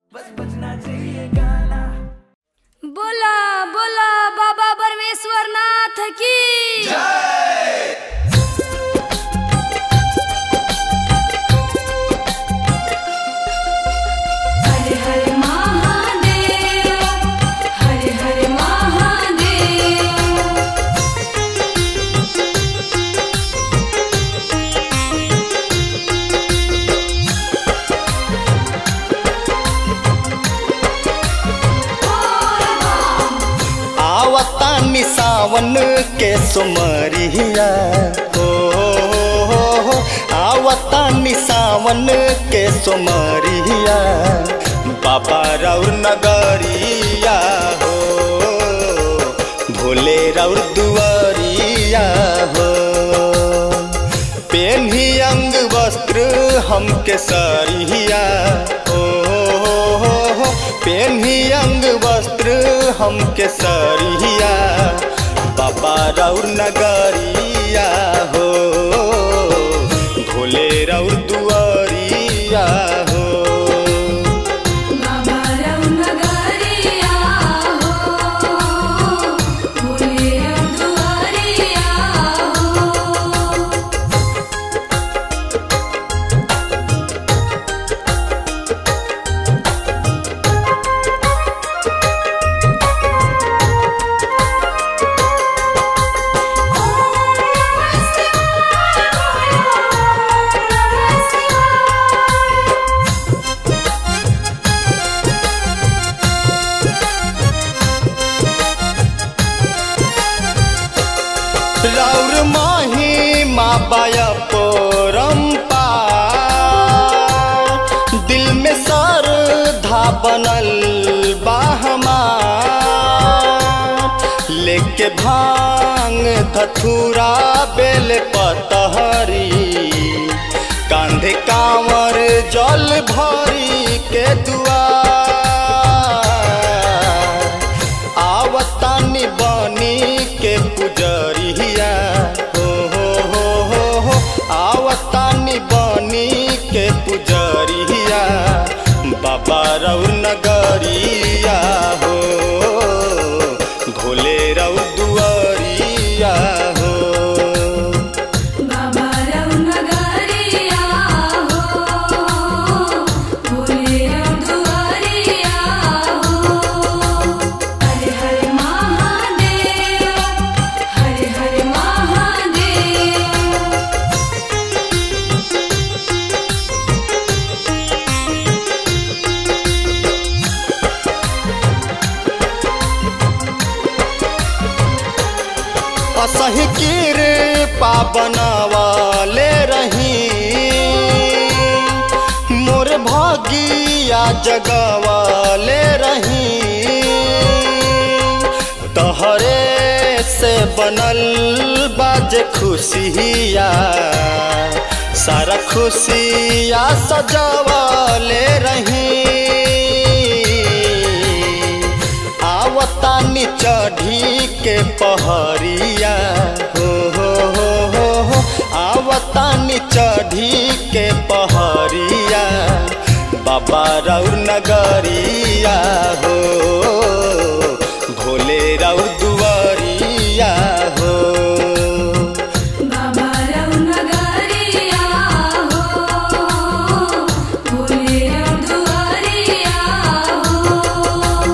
बोला बोला बाबा परमेश्वर नाथ की हरे हरे महादेव हरे हरे महादेव आवतानी सावन के सुमरिया हो हो, हो, आवतानी सावन के सुमरिया बाबा रौर नगरिया हो भोले रौर दुआरिया हो पेन्ही अंग वस्त्र हमके सरिया हो हो, हो, पेन्ही अंग वस्त्र हमके सरिया बाबा रौर नगरिया हो भोले रौर दुआरिया हो बाबा रौनगरिया हो भोले दुआरिया हो रौर माही माँ बाया पोरम्पा दिल में श्रद्धा बनल बाहमा लेके भांग धथुरा बेल पतहरी कांधे कांवर जल भरी के दुआर आवतानी बनी के पुजरिया हो हो हो हो हो आवतानी बनी के पुजरिया बाबा रौर नगरिया हो भोले रौर दुआरिया हो बाबा रौनगरिया हो भोले दुआरिया हो हरे हरे महादेव हरे हरे महादेव असही कीर पावनवाले रही मोर भागिया जगवाले रही तहरे से बनल बाज खुशिया सारा खुशिया सजावाले रही आवतानी चढ़ी के पहरिया हो हो हो हो हो आवतानी चढ़ी के पहरिया बाबा रौर नगरिया हो भोले रौर दुआरिया हो बाबा रौनगरिया हो भोले दुआरिया हो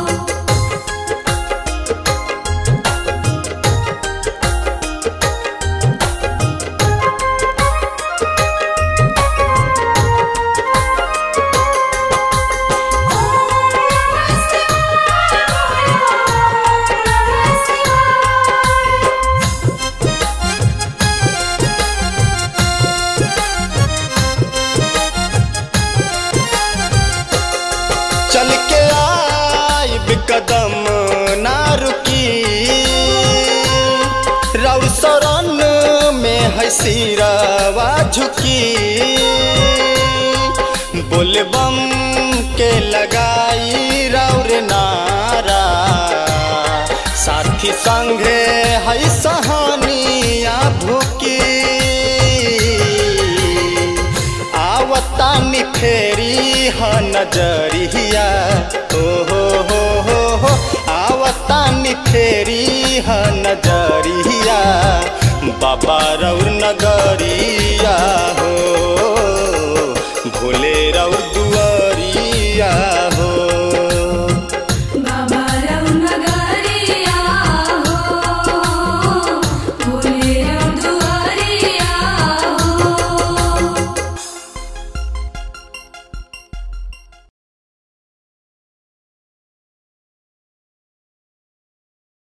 चल के आई कदम ना रुकी रौर शरण में है सिरवा झुकी बोलबम के लगाई रौर नारा साथी संगे है सहानिया भूकी आवतानी फेरी ह नजरिया बजरिया बाबा रौर नगरिया हो भोले रौर दुआरिया